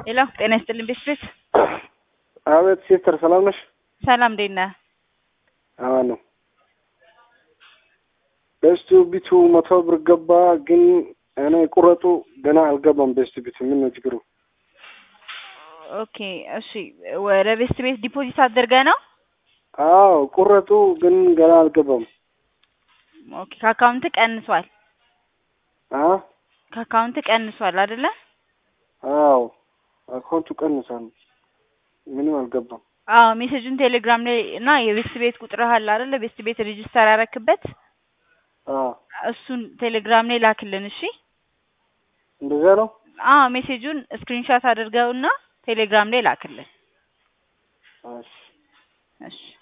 ሄሎ ጤና ይስጥልኝ ቤት አቤት ሲስተር ሰላም ነሽ? ሰላም እንዴት ነህ? አማን ነው። ቤስቱ ቢቱ መቶ ብር ገባ፣ ግን እኔ ቁረጡ ገና አልገባም። ቤስቱ ቢቱ ምን ነው ችግሩ? ኦኬ እሺ፣ ወደ ቤስት ቤት ዲፖዚት አድርገህ ነው? አዎ ቁረጡ፣ ግን ገና አልገባም። ኦኬ ከአካውንት ቀንሷል። አ ከአካውንት ቀንሷል አይደለ? አዎ አካውንቱ ቀንሳል፣ ምንም አልገባም። አዎ ሜሴጁን ቴሌግራም ላይ እና የቤስት ቤት ቁጥርህ አለ አይደለ? ቤስት ቤት ሬጅስተር ያረክበት አዎ እሱን ቴሌግራም ላይ ላክልን። እሺ እንደዛ ነው። አዎ ሜሴጁን ስክሪንሾት አድርገውና ቴሌግራም ላይ ላክልን። እሺ እሺ